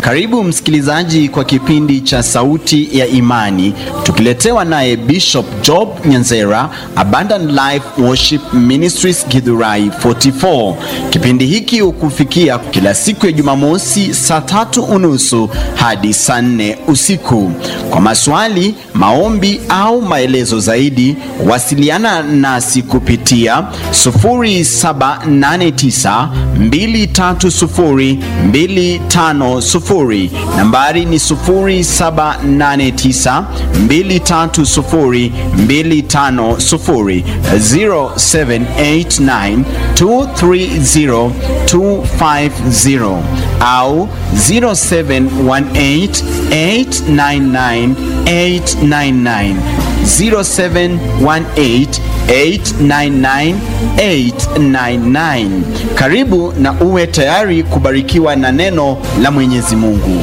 Karibu msikilizaji kwa kipindi cha Sauti ya Imani, tukiletewa naye Bishop Job Nyanzera, Abundant Life Worship Ministries Githurai 44. Kipindi hiki hukufikia kila siku ya Jumamosi saa tatu unusu hadi saa nne usiku. Kwa maswali, maombi au maelezo zaidi, wasiliana nasi kupitia 0789 230 250. Nambari ni 0789 230 250, 0789 230 250 au 0718 899 899 0718 899 899. Karibu na uwe tayari kubarikiwa na neno la Mwenyezi Mungu.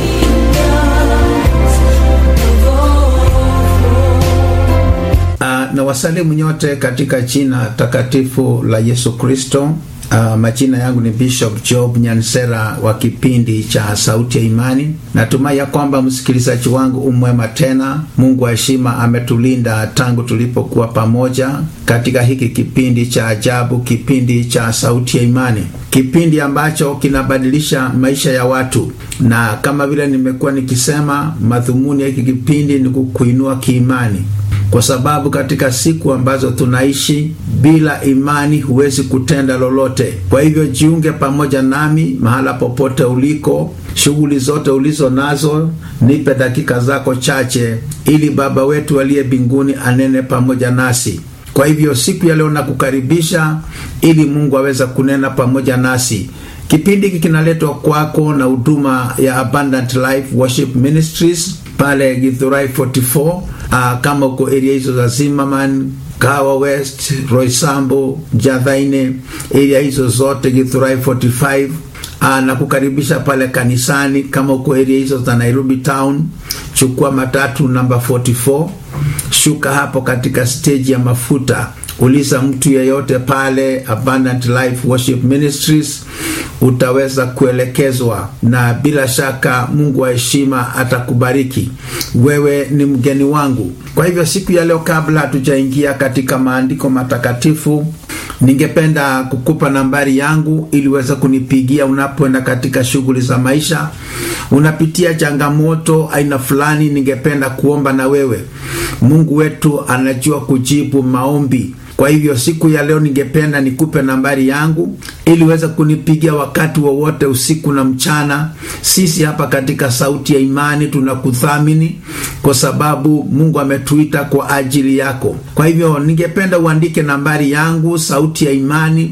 Uh, na wasalimu nyote katika jina takatifu la Yesu Kristo. Uh, majina yangu ni Bishop Job Nyansera wa kipindi cha Sauti ya Imani. Natumai ya kwamba msikilizaji wangu umwema tena. Mungu wa heshima ametulinda tangu tulipokuwa pamoja katika hiki kipindi cha ajabu, kipindi cha Sauti ya Imani, kipindi ambacho kinabadilisha maisha ya watu, na kama vile nimekuwa nikisema, madhumuni ya hiki kipindi ni kukuinua kiimani kwa sababu katika siku ambazo tunaishi bila imani huwezi kutenda lolote. Kwa hivyo jiunge pamoja nami mahala popote uliko, shughuli zote ulizo nazo, nipe dakika zako chache, ili Baba wetu aliye mbinguni anene pamoja nasi. Kwa hivyo siku ya leo nakukaribisha ili Mungu aweze kunena pamoja nasi. Kipindi hiki kinaletwa kwako na huduma ya Abundant Life Worship Ministries pale Githurai 44. Uh, kama uko area hizo za Zimmerman, Kawa West, Roysambu, Jathaine, area hizo zote Githurai 45 uh, na kukaribisha pale kanisani. Kama uko area hizo za Nairobi town, chukua matatu namba 44, shuka hapo katika stage ya mafuta uliza mtu yeyote pale Abundant Life Worship Ministries, utaweza kuelekezwa, na bila shaka Mungu wa heshima atakubariki. Wewe ni mgeni wangu. Kwa hivyo siku ya leo, kabla hatujaingia katika maandiko matakatifu, ningependa kukupa nambari yangu ili uweze kunipigia unapoenda katika shughuli za maisha, unapitia changamoto aina fulani, ningependa kuomba na wewe. Mungu wetu anajua kujibu maombi. Kwa hivyo siku ya leo ningependa nikupe nambari yangu ili uweze kunipigia wakati wowote wa usiku na mchana. Sisi hapa katika Sauti ya Imani tunakuthamini kwa sababu Mungu ametuita kwa ajili yako. Kwa hivyo ningependa uandike nambari yangu Sauti ya Imani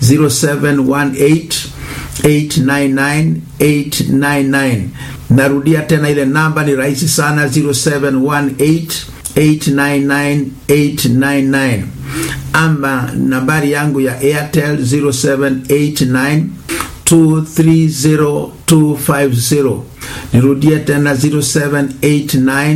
0718 899 899. Narudia tena ile namba, ni rahisi sana 0718 899 899 ama nambari yangu ya Airtel 0789 230 250. Nirudie tena 0789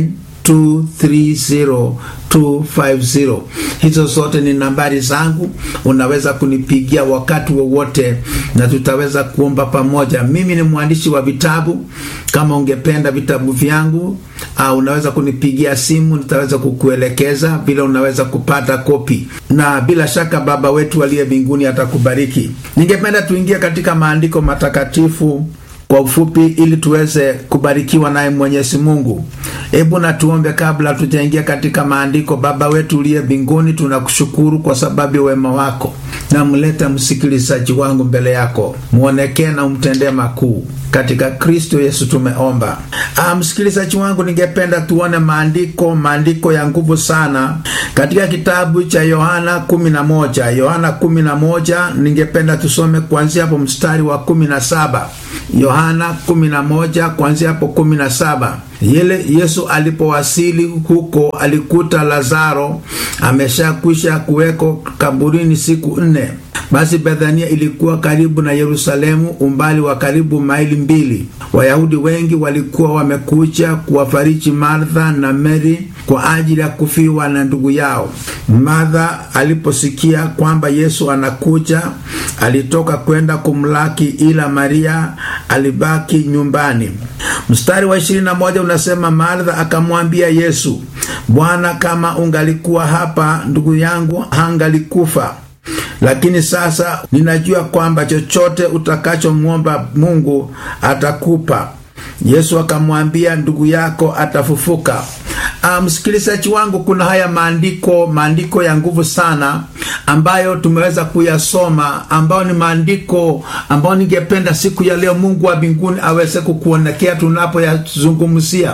230 250. Hizo zote ni nambari zangu, unaweza kunipigia wakati wowote na tutaweza kuomba pamoja. Mimi ni mwandishi wa vitabu. Kama ungependa vitabu vyangu, uh, unaweza kunipigia simu, nitaweza kukuelekeza vile unaweza kupata kopi, na bila shaka Baba wetu aliye mbinguni atakubariki. Ningependa tuingie katika maandiko matakatifu kwa ufupi ili tuweze kubarikiwa naye Mwenyezi Mungu. Hebu na tuombe kabla tujaingia katika maandiko. Baba wetu uliye mbinguni, tunakushukuru kwa sababu ya wema wako. Namleta msikilizaji wangu mbele yako, mwonekee na umtendee makuu katika Kristo Yesu tumeomba. Ah, msikilizaji wangu, ningependa tuone maandiko, maandiko ya nguvu sana katika kitabu cha Yohana 11. Yohana 11, ningependa tusome kuanzia hapo mstari wa 17. Yohana 11 kuanzia hapo 17. Yele Yesu alipowasili huko alikuta Lazaro ameshakwisha kuweko kaburini siku nne. Basi Bethania ilikuwa karibu na Yerusalemu, umbali wa karibu maili mbili. Wayahudi wengi walikuwa wamekuja kuwafariji Martha na Mary kwa ajili ya kufiwa na ndugu yao. Martha aliposikia kwamba Yesu anakuja, alitoka kwenda kumlaki, ila Maria alibaki nyumbani. Mstari wa ishirini na moja unasema Martha akamwambia Yesu, Bwana, kama ungalikuwa hapa ndugu yangu hangalikufa lakini sasa ninajua kwamba chochote utakachomwomba Mungu atakupa. Yesu akamwambia, ndugu yako atafufuka. Uh, msikilizaji wangu, kuna haya maandiko maandiko ya nguvu sana ambayo tumeweza kuyasoma, ambayo ni maandiko ambayo ningependa siku ya leo Mungu wa mbinguni aweze kukuonekea tunapoyazungumzia.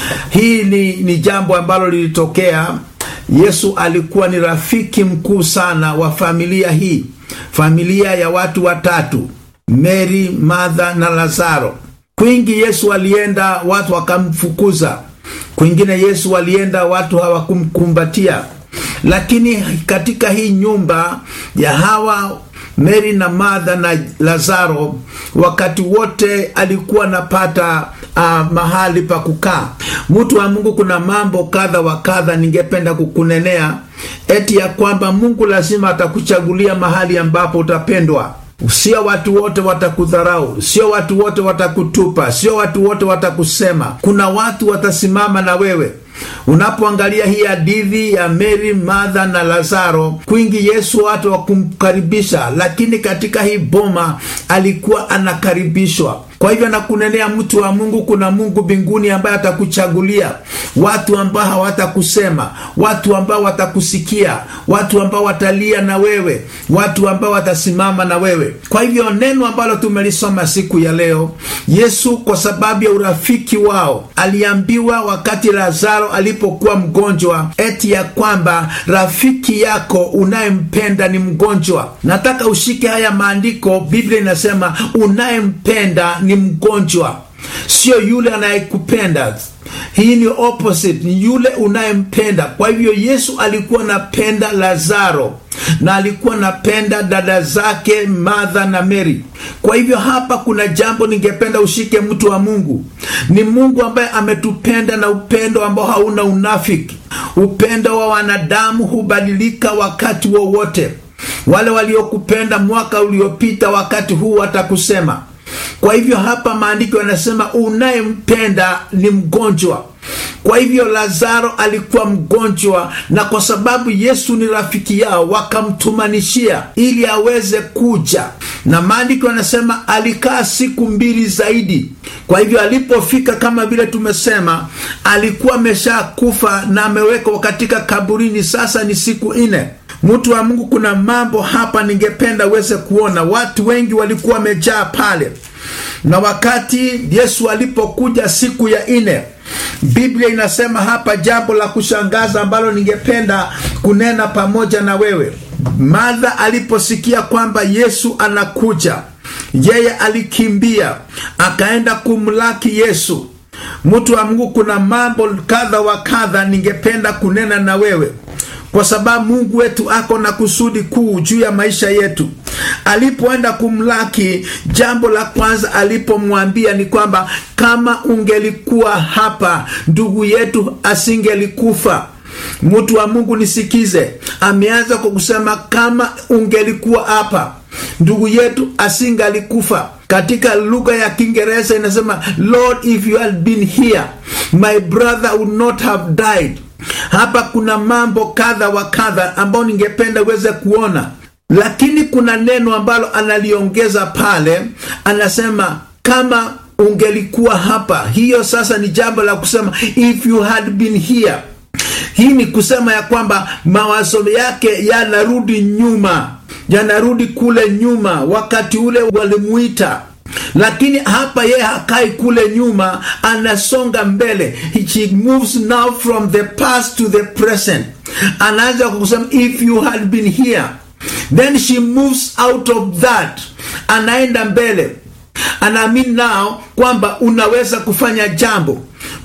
Hii ni, ni jambo ambalo lilitokea. Yesu alikuwa ni rafiki mkuu sana wa familia hii, familia ya watu watatu, Mary, Martha na Lazaro. Kwingi Yesu alienda, watu wakamfukuza kwingine Yesu walienda watu hawakumkumbatia, lakini katika hii nyumba ya hawa Mary na Martha na Lazaro, wakati wote alikuwa anapata uh, mahali pa kukaa. Mtu wa Mungu, kuna mambo kadha wa kadha ningependa kukunenea, eti ya kwamba Mungu lazima atakuchagulia mahali ambapo utapendwa. Sio watu wote watakudharau, sio watu wote watakutupa, sio watu wote watakusema. Kuna watu watasimama na wewe. Unapoangalia hii hadithi ya Mary, Martha na Lazaro, kwingi Yesu watu wakumkaribisha, lakini katika hii boma alikuwa anakaribishwa. Kwa hivyo nakunenea mtu wa Mungu, kuna Mungu mbinguni ambaye atakuchagulia watu ambao hawatakusema, watu ambao watakusikia, watu ambao watalia na wewe, watu ambao watasimama na wewe. Kwa hivyo neno ambalo tumelisoma siku ya leo, Yesu kwa sababu ya urafiki wao aliambiwa wakati Lazaro alipokuwa mgonjwa, eti ya kwamba rafiki yako unayempenda ni mgonjwa. Nataka ushike haya maandiko. Biblia inasema unayempenda ni mgonjwa, sio yule anayekupenda. Hii ni opposite, ni yule unayempenda. Kwa hivyo Yesu alikuwa anapenda Lazaro na alikuwa anapenda dada zake Martha na Mary. Kwa hivyo hapa kuna jambo ningependa ushike, mtu wa Mungu. Ni Mungu ambaye ametupenda na upendo ambao hauna unafiki. Upendo wa wanadamu hubadilika wakati wowote. Wale waliokupenda mwaka uliopita, wakati huu watakusema kwa hivyo hapa maandiko yanasema unayempenda ni mgonjwa. Kwa hivyo Lazaro alikuwa mgonjwa, na kwa sababu Yesu ni rafiki yao, wakamtumanishia ili aweze kuja, na maandiko yanasema alikaa siku mbili zaidi. Kwa hivyo alipofika, kama vile tumesema, alikuwa ameshakufa na amewekwa katika kaburini, sasa ni siku nne. Mtu wa Mungu, kuna mambo hapa ningependa uweze kuona. Watu wengi walikuwa wamejaa pale, na wakati Yesu alipokuja siku ya nne, Biblia inasema hapa jambo la kushangaza ambalo ningependa kunena pamoja na wewe. Martha aliposikia kwamba Yesu anakuja, yeye alikimbia akaenda kumlaki Yesu. Mtu wa Mungu, kuna mambo kadha wa kadha ningependa kunena na wewe kwa sababu Mungu wetu ako na kusudi kuu juu ya maisha yetu. Alipoenda kumlaki, jambo la kwanza alipomwambia ni kwamba kama ungelikuwa hapa, ndugu yetu asingelikufa. Mtu wa Mungu nisikize, ameanza kwa kusema kama ungelikuwa hapa, ndugu yetu asingalikufa. Katika lugha ya Kiingereza inasema Lord, if you had been here my brother would not have died. Hapa kuna mambo kadha wa kadha ambayo ningependa uweze kuona, lakini kuna neno ambalo analiongeza pale, anasema kama ungelikuwa hapa. Hiyo sasa ni jambo la kusema if you had been here. Hii ni kusema ya kwamba mawazo yake yanarudi nyuma, yanarudi kule nyuma, wakati ule walimuita lakini hapa yeye hakai kule nyuma, anasonga mbele. He moves now from the past to the present. Anaanza kwa kusema if you had been here, then she moves out of that, anaenda mbele anaamini nao kwamba unaweza kufanya jambo.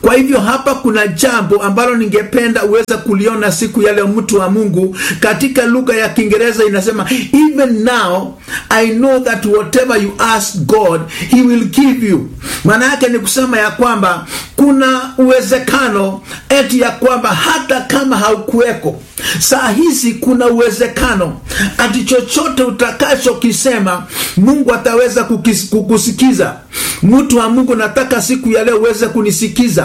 kwa hivyo hapa kuna jambo ambalo ningependa uweze kuliona siku ya leo mtu wa mungu katika lugha ya kiingereza inasema even now i know that whatever you ask god he will give you maana yake ni kusema ya kwamba kuna uwezekano eti ya kwamba hata kama haukuweko saa hizi kuna uwezekano ati chochote utakachokisema mungu ataweza kukis, kukusikiza mtu wa mungu nataka siku ya leo uweze kunisikiza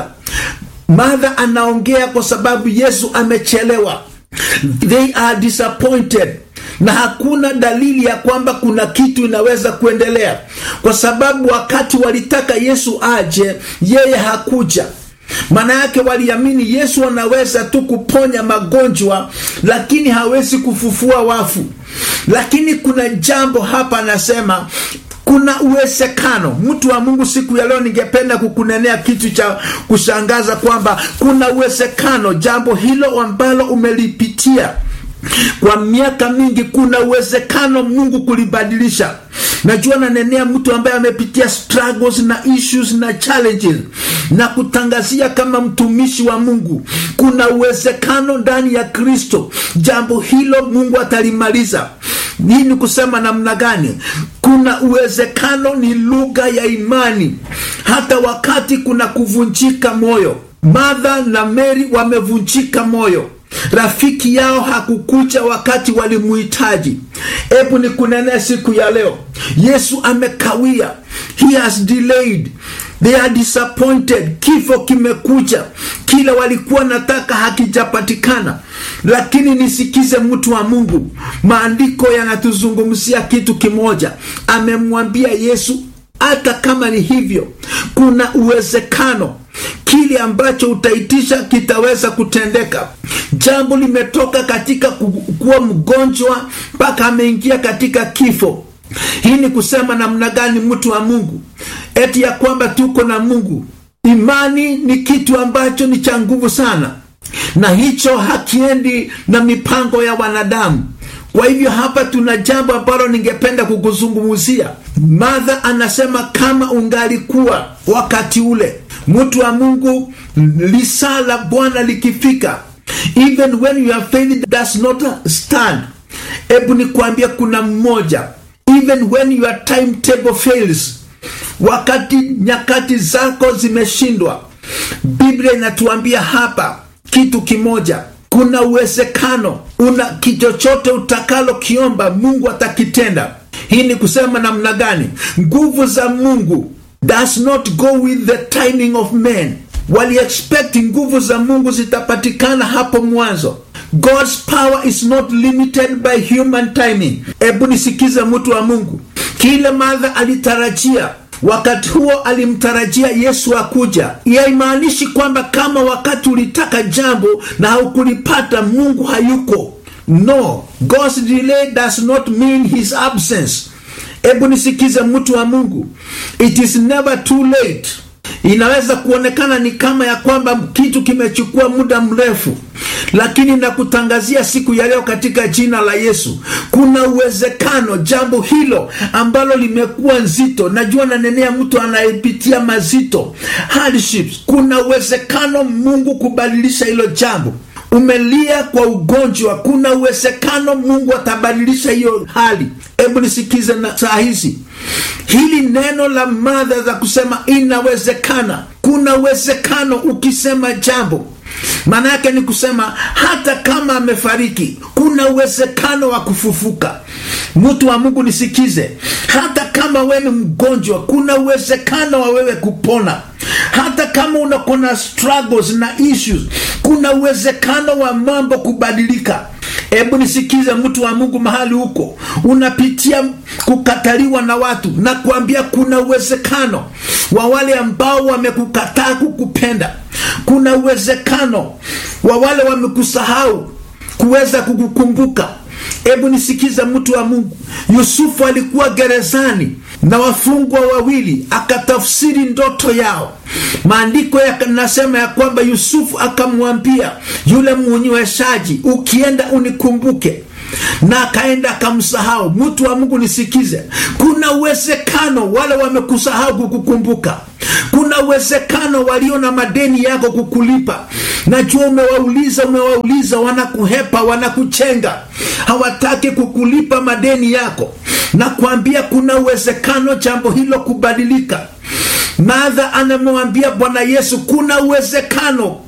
madha anaongea kwa sababu yesu amechelewa they are disappointed na hakuna dalili ya kwamba kuna kitu inaweza kuendelea kwa sababu wakati walitaka yesu aje yeye hakuja maana yake waliamini yesu anaweza tu kuponya magonjwa lakini hawezi kufufua wafu lakini kuna jambo hapa anasema kuna uwezekano mtu wa mungu siku ya leo ningependa kukunenea kitu cha kushangaza kwamba kuna uwezekano jambo hilo ambalo umelipitia kwa miaka mingi kuna uwezekano mungu kulibadilisha najua nanenea mtu ambaye amepitia struggles na issues na challenges na kutangazia kama mtumishi wa mungu kuna uwezekano ndani ya kristo jambo hilo mungu atalimaliza hii ni kusema namna gani kuna uwezekano ni lugha ya imani hata wakati kuna kuvunjika moyo madha na meri wamevunjika moyo rafiki yao hakukuja wakati walimuhitaji hebu ni kunenea siku ya leo yesu amekawia he has delayed they are disappointed kifo kimekuja kila walikuwa nataka hakijapatikana lakini nisikize mtu wa mungu maandiko yanatuzungumzia kitu kimoja amemwambia yesu hata kama ni hivyo kuna uwezekano kile ambacho utaitisha kitaweza kutendeka jambo limetoka katika kuwa mgonjwa mpaka ameingia katika kifo hii ni kusema namna gani mtu wa mungu eti ya kwamba tuko na mungu imani ni kitu ambacho ni cha nguvu sana na hicho hakiendi na mipango ya wanadamu kwa hivyo hapa tuna jambo ambalo ningependa kukuzungumzia madha anasema kama ungalikuwa wakati ule mtu wa mungu lisaa la bwana likifika even when your faith does not stand hebu nikwambia kuna mmoja even when your timetable fails wakati nyakati zako zimeshindwa biblia inatuambia hapa kitu kimoja kuna uwezekano una kichochote utakalokiomba mungu atakitenda hii ni kusema namna gani nguvu za mungu does not go with the timing of men waliexpect nguvu za mungu zitapatikana hapo mwanzo god's power is not limited by human timing hebu nisikize mtu wa mungu kile madha alitarajia wakati huo alimtarajia yesu akuja yaimaanishi kwamba kama wakati ulitaka jambo na haukulipata mungu hayuko no god's delay does not mean his absence hebu nisikize mtu wa mungu it is never too late inaweza kuonekana ni kama ya kwamba kitu kimechukua muda mrefu lakini nakutangazia siku ya leo katika jina la yesu kuna uwezekano jambo hilo ambalo limekuwa nzito najua nanenea mtu anayepitia mazito hardships kuna uwezekano mungu kubadilisha hilo jambo umelia kwa ugonjwa kuna uwezekano mungu atabadilisha hiyo hali hebu nisikize na saa hizi hili neno la madha za kusema inawezekana kuna uwezekano ukisema jambo maana yake ni kusema hata kama amefariki kuna uwezekano wa kufufuka mtu wa mungu nisikize hata kama wewe ni mgonjwa kuna uwezekano wa wewe kupona hata kama unakona struggles na issues kuna uwezekano wa mambo kubadilika hebu nisikize mtu wa mungu mahali huko unapitia kukataliwa na watu na kuambia kuna uwezekano wa wale ambao wamekukataa kukupenda kuna uwezekano wa wale wamekusahau kuweza kukukumbuka hebu nisikize mtu wa mungu yusufu alikuwa gerezani na wafungwa wawili akatafsiri ndoto yao maandiko yanasema ya kwamba yusufu akamwambia yule munyweshaji ukienda unikumbuke na akaenda akamsahau mtu wa mungu nisikize kuna uwezekano wale wamekusahau kukukumbuka kuna kuna uwezekano walio na madeni yako kukulipa najua umewauliza umewauliza wanakuhepa wanakuchenga hawataki kukulipa madeni yako na kuambia kuna uwezekano jambo hilo kubadilika madha anamwambia bwana yesu kuna uwezekano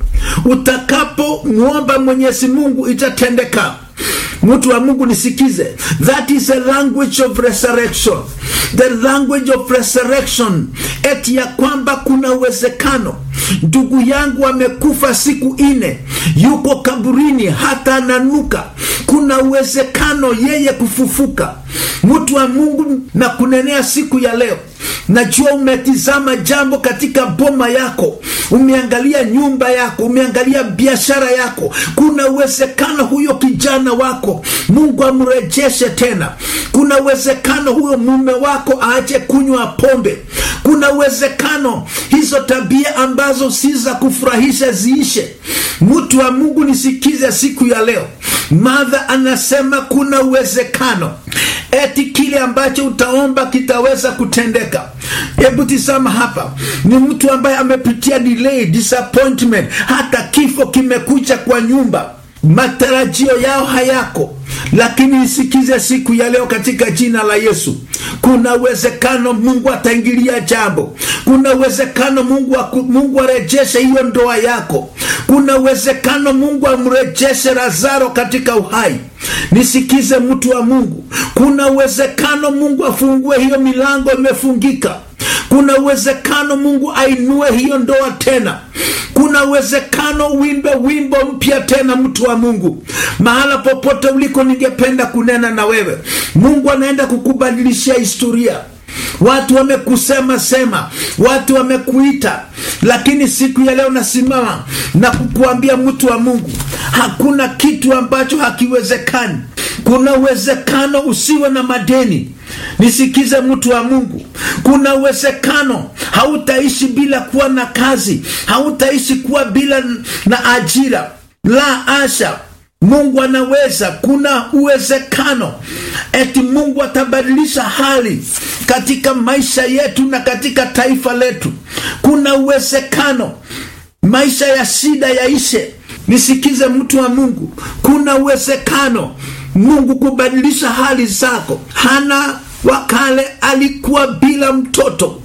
utakapomwomba mwenyezi mungu itatendeka mtu wa mungu nisikize that is a language of resurrection the language of resurrection eti ya kwamba kuna uwezekano ndugu yangu amekufa siku ine yuko kaburini hata ananuka kuna uwezekano yeye kufufuka mtu wa mungu na kunenea siku ya leo najua umetizama jambo katika boma yako umeangalia nyumba yako umeangalia biashara yako kuna uwezekano huyo kijana wako mungu amrejeshe tena kuna uwezekano huyo mume wako aache kunywa pombe kuna uwezekano hizo tabia ambazo si za kufurahisha ziishe mtu wa mungu nisikize siku ya leo madha anasema kuna uwezekano eti kile ambacho utaomba kitaweza kutendeka hebu tisama hapa ni mtu ambaye amepitia delay disappointment hata kifo kimekuja kwa nyumba matarajio yao hayako lakini isikize siku ya leo katika jina la yesu kuna uwezekano mungu ataingilia jambo kuna uwezekano mungu, aku, mungu arejeshe hiyo ndoa yako kuna uwezekano mungu amrejeshe lazaro katika uhai nisikize mtu wa mungu kuna uwezekano mungu afungue hiyo milango imefungika kuna uwezekano mungu ainue hiyo ndoa tena kuna uwezekano wimbe wimbo mpya tena mtu wa mungu mahala popote uliko ningependa kunena na wewe mungu anaenda kukubadilishia historia watu wamekusema sema watu wamekuita lakini siku ya leo nasimama na kukuambia mtu wa mungu hakuna kitu ambacho hakiwezekani kuna uwezekano usiwe na madeni nisikize mtu wa mungu kuna uwezekano hautaishi bila kuwa na kazi hautaishi kuwa bila na ajira la asha mungu anaweza kuna uwezekano eti mungu atabadilisha hali katika maisha yetu na katika taifa letu kuna uwezekano maisha ya shida yaishe nisikize mtu wa mungu kuna uwezekano mungu kubadilisha hali zako hana wakale alikuwa bila mtoto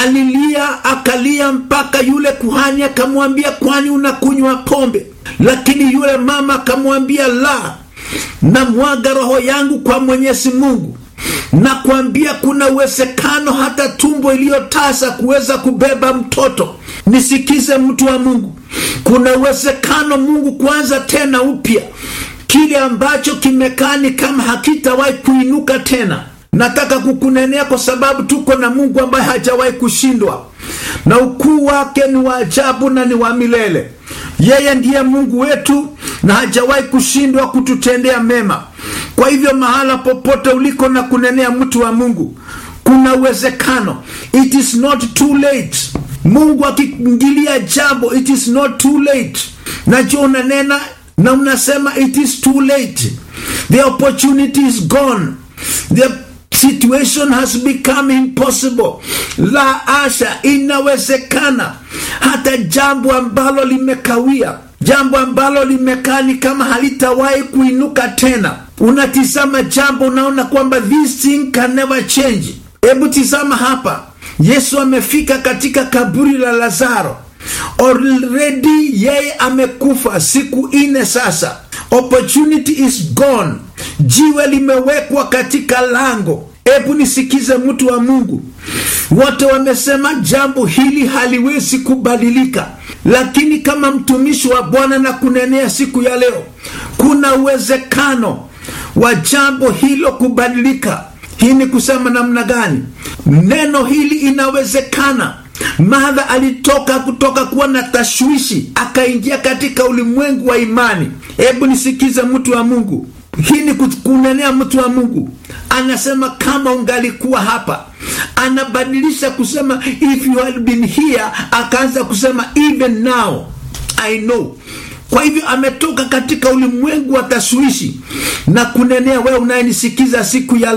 alilia akalia mpaka yule kuhani akamwambia kwani unakunywa pombe lakini yule mama akamwambia la namwaga roho yangu kwa mwenyezi mungu na kuambia kuna uwezekano hata tumbo iliyotasa kuweza kubeba mtoto nisikize mtu wa mungu kuna uwezekano mungu kuanza tena upya kile ambacho kimekaa ni kama hakitawahi kuinuka tena nataka kukunenea kwa sababu tuko na mungu ambaye hajawahi kushindwa na ukuu wake ni wa ajabu na ni wa milele yeye ndiye mungu wetu na hajawahi kushindwa kututendea mema kwa hivyo mahala popote uliko na kunenea mtu wa mungu kuna uwezekano it is not too late mungu akiingilia jambo it is not too late najua unanena na unasema it is too late the opportunity is gone the situation has become impossible la asha inawezekana hata jambo ambalo limekawia jambo ambalo limekaa ni kama halitawahi kuinuka tena unatizama jambo unaona kwamba this thing can never change hebu tizama hapa yesu amefika katika kaburi la lazaro already yeye amekufa siku ine sasa opportunity is gone jiwe limewekwa katika lango hebu nisikize mtu wa mungu wote wamesema jambo hili haliwezi kubadilika lakini kama mtumishi wa bwana na kunenea siku ya leo kuna uwezekano wa jambo hilo kubadilika hii ni kusema namna gani neno hili inawezekana madha alitoka kutoka kuwa na tashwishi akaingia katika ulimwengu wa imani hebu nisikize mtu wa mungu hii ni kunenea mtu wa mungu anasema kama ungalikuwa hapa anabadilisha kusema if you had been here akaanza kusema even now i know kwa hivyo ametoka katika ulimwengu wa tashwishi na kunenea wewe unayenisikiza siku ya leo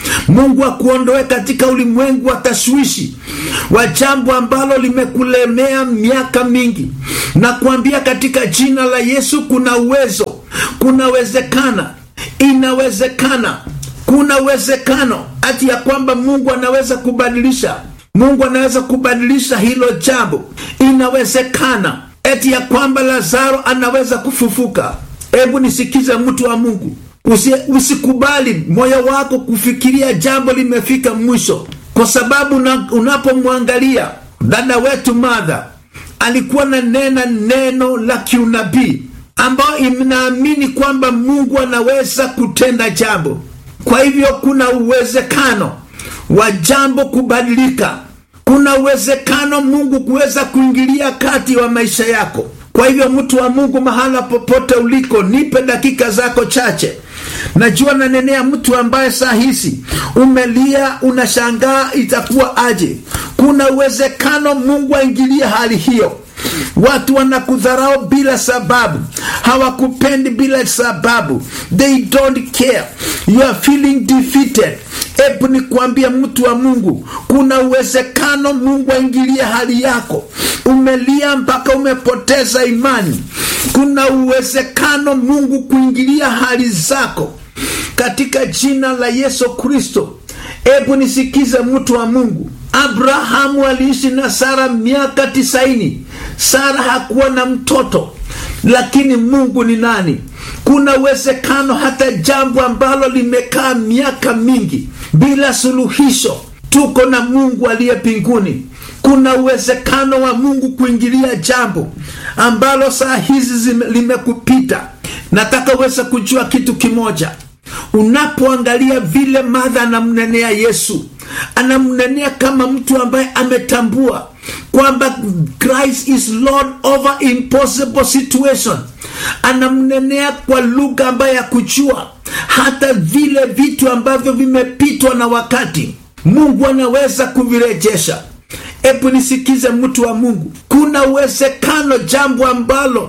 Mungu akuondoe katika ulimwengu wa tashwishi wa jambo ambalo limekulemea miaka mingi, na kuambia katika jina la Yesu, kuna uwezo, kunawezekana, inawezekana, kuna uwezekano hati ya kwamba Mungu anaweza kubadilisha, Mungu anaweza kubadilisha hilo jambo, inawezekana eti ya kwamba Lazaro anaweza kufufuka. Hebu nisikize, mtu wa Mungu, Usi, usikubali moyo wako kufikiria jambo limefika mwisho, kwa sababu unapomwangalia dada wetu Martha alikuwa na nena neno la kiunabii ambayo inaamini kwamba Mungu anaweza kutenda jambo. Kwa hivyo kuna uwezekano wa jambo kubadilika, kuna uwezekano Mungu kuweza kuingilia kati wa maisha yako. Kwa hivyo mtu wa Mungu, mahala popote uliko, nipe dakika zako chache. Najua nanenea mtu ambaye saa hizi umelia, unashangaa itakuwa aje. Kuna uwezekano Mungu aingilie hali hiyo. Watu wanakudharau bila sababu, hawakupendi bila sababu, they don't care, you are feeling defeated. Hebu ni kuambia mtu wa Mungu, kuna uwezekano Mungu aingilie hali yako. Umelia mpaka umepoteza imani, kuna uwezekano Mungu kuingilia hali zako katika jina la Yesu Kristo. Hebu nisikize mtu wa Mungu, Abrahamu aliishi na Sara miaka tisaini. Sara hakuwa na mtoto, lakini Mungu ni nani? Kuna uwezekano hata jambo ambalo limekaa miaka mingi bila suluhisho, tuko na Mungu aliye mbinguni. Kuna uwezekano wa Mungu kuingilia jambo ambalo saa hizi limekupita. Nataka uweze kujua kitu kimoja. Unapoangalia vile Martha anamnenea Yesu, anamnenea kama mtu ambaye ametambua kwamba Christ is Lord over impossible situation. Anamnenea kwa lugha ambayo ya kujua hata vile vitu ambavyo vimepitwa na wakati, Mungu anaweza kuvirejesha. Hebu nisikize mtu wa Mungu, kuna uwezekano jambo ambalo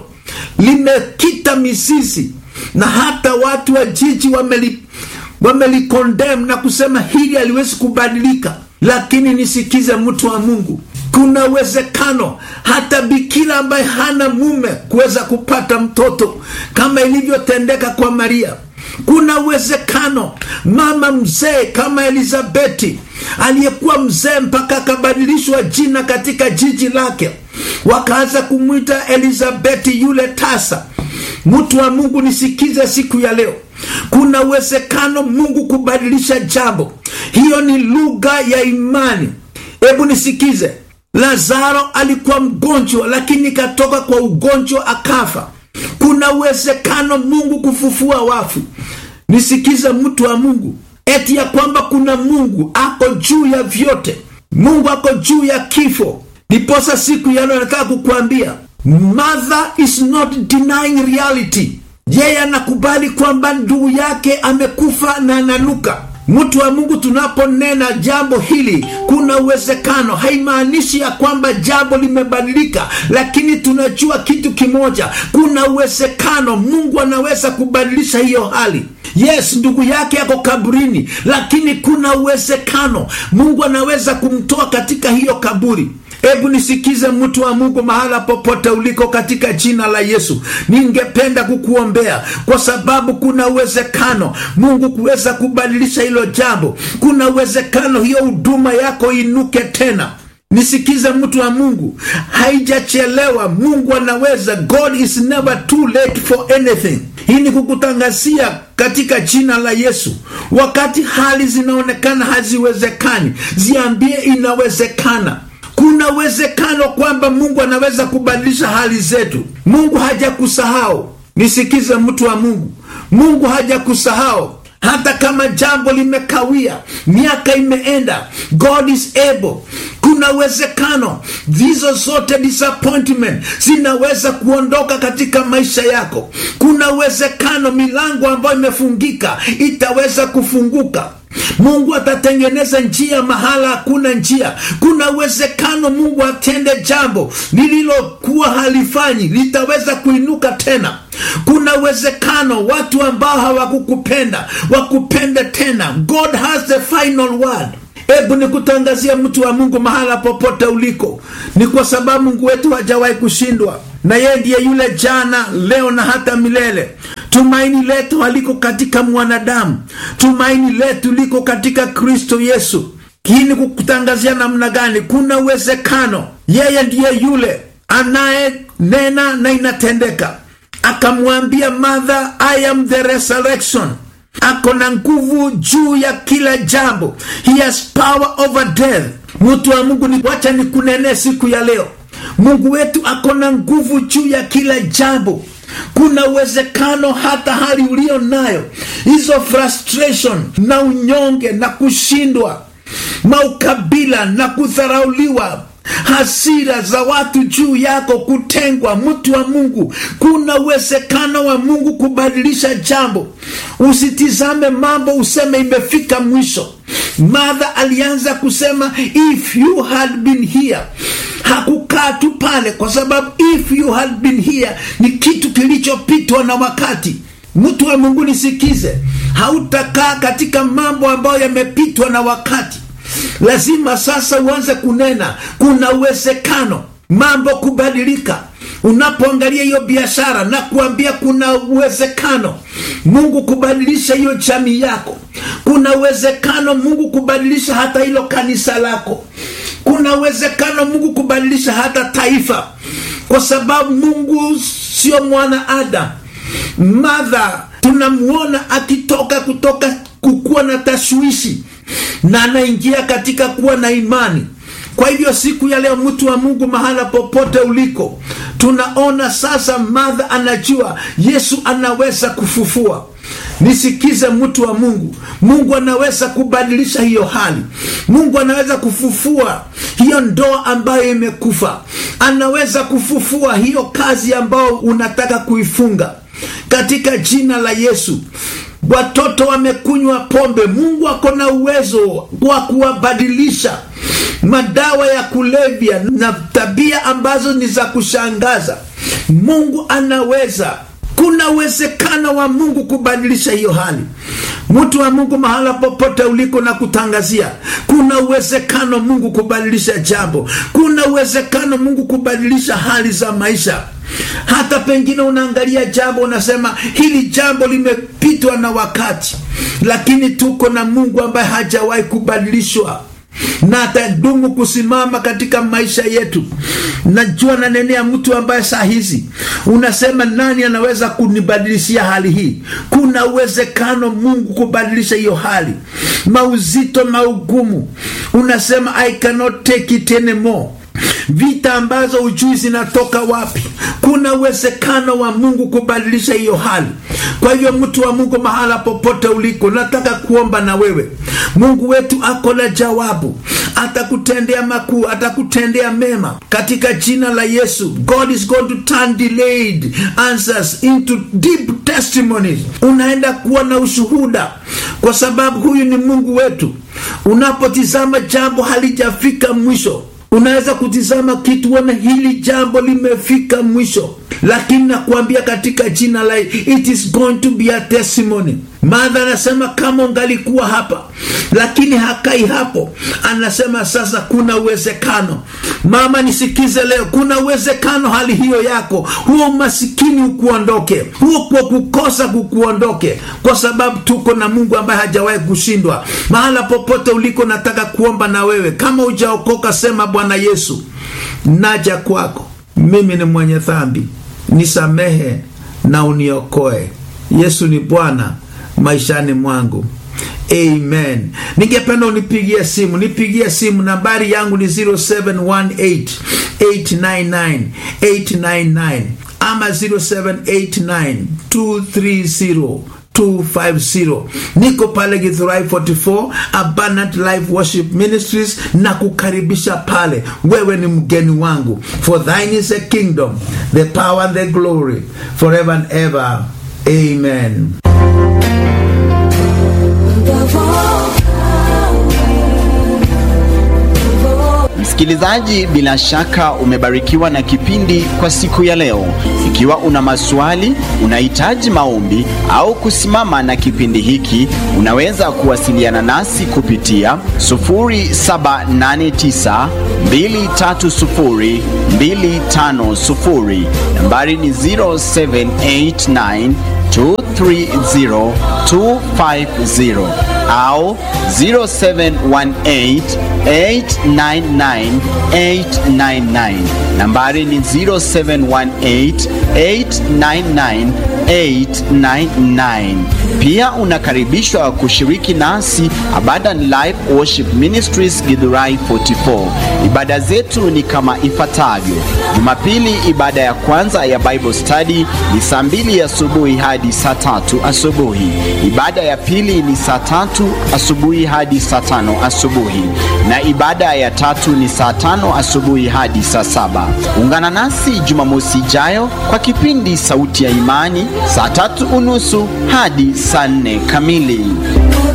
limekita mizizi na hata watu wa jiji wameli wamelikondem na kusema hili haliwezi kubadilika, lakini nisikize mtu wa Mungu, kuna uwezekano hata bikira ambaye hana mume kuweza kupata mtoto kama ilivyotendeka kwa Maria. Kuna uwezekano mama mzee kama Elizabeti aliyekuwa mzee mpaka akabadilishwa jina katika jiji lake, wakaanza kumwita Elizabeti yule tasa. Mtu wa Mungu, nisikize siku ya leo, kuna uwezekano Mungu kubadilisha jambo. Hiyo ni lugha ya imani. Hebu nisikize, Lazaro alikuwa mgonjwa, lakini katoka kwa ugonjwa akafa. Kuna uwezekano Mungu kufufua wafu. Nisikize mtu wa Mungu, eti ya kwamba kuna Mungu ako juu ya vyote, Mungu ako juu ya kifo. Ndiposa siku ya leo nataka kukuambia Mother is not denying reality. Yeye anakubali kwamba ndugu yake amekufa na ananuka. Mtu wa Mungu, tunaponena jambo hili, kuna uwezekano, haimaanishi ya kwamba jambo limebadilika, lakini tunajua kitu kimoja, kuna uwezekano Mungu anaweza kubadilisha hiyo hali. Yes, ndugu yake yako kaburini, lakini kuna uwezekano Mungu anaweza kumtoa katika hiyo kaburi. Hebu nisikize mtu wa Mungu, mahala popote uliko, katika jina la Yesu, ningependa kukuombea kwa sababu kuna uwezekano Mungu kuweza kubadilisha hilo jambo. Kuna uwezekano hiyo huduma yako inuke tena. Nisikize mtu wa Mungu, haijachelewa. Mungu anaweza. God is never too late for anything. Hii ni kukutangazia katika jina la Yesu. Wakati hali zinaonekana haziwezekani, ziambie inawezekana. Kuna uwezekano kwamba Mungu anaweza kubadilisha hali zetu. Mungu hajakusahau. Nisikize mtu wa Mungu, Mungu hajakusahau hata kama jambo limekawia, miaka imeenda, God is able kuna uwezekano hizo zote disappointment zinaweza kuondoka katika maisha yako kuna uwezekano milango ambayo imefungika itaweza kufunguka mungu atatengeneza njia mahala hakuna njia kuna uwezekano mungu atende jambo lililokuwa halifanyi litaweza kuinuka tena kuna uwezekano watu ambao hawakukupenda wakupende tena god has the final word hebu nikutangazia mtu wa mungu mahala popote uliko ni kwa sababu mungu wetu hajawahi kushindwa na yeye ndiye yule jana leo na hata milele tumaini letu haliko katika mwanadamu tumaini letu liko katika kristo yesu hii ni kukutangazia namna gani kuna uwezekano yeye ndiye yule anayenena na inatendeka akamwambia mother i am the resurrection ako na nguvu juu ya kila jambo he has power over death mtu wa mungu ni wacha nikunenee siku ya leo mungu wetu ako na nguvu juu ya kila jambo kuna uwezekano hata hali ulio nayo hizo frustration na unyonge na kushindwa maukabila na kudharauliwa hasira za watu juu yako kutengwa mtu wa mungu kuna uwezekano wa mungu kubadilisha jambo usitizame mambo useme imefika mwisho madha alianza kusema if you had been here hakukaa tu pale kwa sababu if you had been here ni kitu kilichopitwa na wakati mtu wa mungu nisikize hautakaa katika mambo ambayo yamepitwa na wakati lazima sasa uanze kunena kuna uwezekano mambo kubadilika unapoangalia hiyo biashara na kuambia kuna uwezekano mungu kubadilisha hiyo jamii yako kuna uwezekano mungu kubadilisha hata hilo kanisa lako kuna uwezekano mungu kubadilisha hata taifa kwa sababu mungu sio mwana adam madha tunamwona akitoka kutoka kukuwa na tashwishi na anaingia katika kuwa na imani kwa hivyo siku ya leo mtu wa mungu mahala popote uliko tunaona sasa madha anajua yesu anaweza kufufua nisikize mtu wa mungu mungu anaweza kubadilisha hiyo hali mungu anaweza kufufua hiyo ndoa ambayo imekufa anaweza kufufua hiyo kazi ambayo unataka kuifunga katika jina la yesu watoto wamekunywa pombe mungu ako na uwezo wa kuwabadilisha madawa ya kulevya na tabia ambazo ni za kushangaza mungu anaweza kuna uwezekano wa mungu kubadilisha hiyo hali mtu wa mungu mahala popote uliko na kutangazia kuna uwezekano mungu kubadilisha jambo kuna uwezekano mungu kubadilisha hali za maisha hata pengine unaangalia jambo unasema hili jambo limepitwa na wakati lakini tuko na mungu ambaye hajawahi kubadilishwa na atadumu kusimama katika maisha yetu najua nanenea mtu ambaye saa hizi unasema nani anaweza kunibadilishia hali hii kuna uwezekano mungu kubadilisha hiyo hali mauzito maugumu unasema i cannot take it anymore vita ambazo ujui zinatoka wapi kuna uwezekano wa mungu kubadilisha hiyo hali kwa hivyo mtu wa mungu mahala popote uliko nataka kuomba na wewe mungu wetu ako na jawabu atakutendea makuu atakutendea mema katika jina la yesu god is going to turn delayed answers into deep testimonies unaenda kuwa na ushuhuda kwa sababu huyu ni mungu wetu unapotizama jambo halijafika mwisho unaweza kutizama kitu ona hili jambo limefika mwisho lakini nakuambia katika jina la it is going to be a testimony madha anasema kama ungalikuwa hapa lakini hakai hapo anasema sasa kuna uwezekano mama nisikize leo kuna uwezekano hali hiyo yako huo umasikini ukuondoke huo kwa kukosa kukuondoke kwa sababu tuko na mungu ambaye hajawahi kushindwa mahala popote uliko nataka kuomba na wewe kama ujaokoka sema bwana yesu naja kwako mimi ni mwenye dhambi nisamehe na uniokoe yesu ni bwana maishani mwangu amen ningependa unipigie simu nipigie simu nambari yangu ni 0718 899 899 ama 0789 230 250 niko pale Githurai 44 Abundant Life Worship Ministries na kukaribisha pale wewe ni mgeni wangu for thine is a kingdom the power and the glory forever and ever amen Msikilizaji, bila shaka umebarikiwa na kipindi kwa siku ya leo. Ikiwa una maswali, unahitaji maombi au kusimama na kipindi hiki, unaweza kuwasiliana nasi kupitia 0789 230 250. Nambari ni 0789 230 250 au 0718899899 nambari ni 0718899899 pia unakaribishwa kushiriki nasi Abundant Life Worship Ministries Githurai 44 ibada zetu ni kama ifuatavyo Jumapili ibada ya kwanza ya Bible Study ni saa mbili asubuhi hadi saa tatu asubuhi ibada ya pili ni saa tatu asubuhi hadi saa tano asubuhi na ibada ya tatu ni saa tano asubuhi hadi saa saba ungana nasi jumamosi ijayo kwa kipindi sauti ya imani saa tatu unusu hadi saa nne kamili